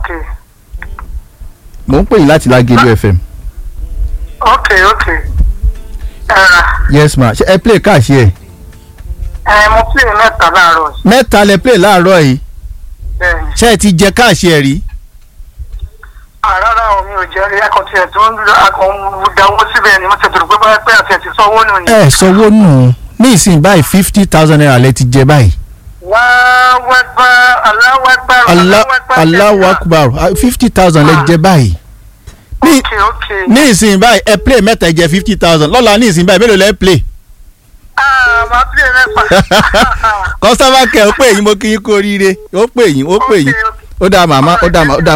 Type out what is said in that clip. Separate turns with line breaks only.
ok
mò ń pè yín láti Lágẹ̀lú FM.
ok ok ẹ̀rà
yes ma ṣe ẹ play káàṣì ẹ̀.
ẹ̀ mo play mẹ́ta láàárọ̀ yìí
mẹ́ta lẹ play láàárọ̀ yìí
bẹ́ẹ̀ ni
ṣé ẹ ti jẹ káàṣì ẹ̀ rí.
àrárá o mi ò jẹ́ rí akọ̀tì ẹ̀ tó ń dáwọ́ síbẹ̀ ni mo ti dùrù pé báyìí pé àti ẹ̀ ti sanwó nù ni.
ẹ sanwó nù ní ìsìn báyìí fifty thousand naira lẹ ti jẹ báyìí.
Allahu Akbar Allahu Akbar
Allahu Akbar fifty thousand lẹ jẹ báyìí. ní
ok ok
ní ìsìn báyìí ẹ play mẹ́ta ẹ jẹ fifty thousand lọ́la ní ìsìn báyìí mélòó lẹ play.
ah máa play mẹ́fà.
customer care ó pè yín mo kí yín kú oríire ó pè yín ó pè yín
Ok, ok.
ó dá màmá ó dá màmá ó dá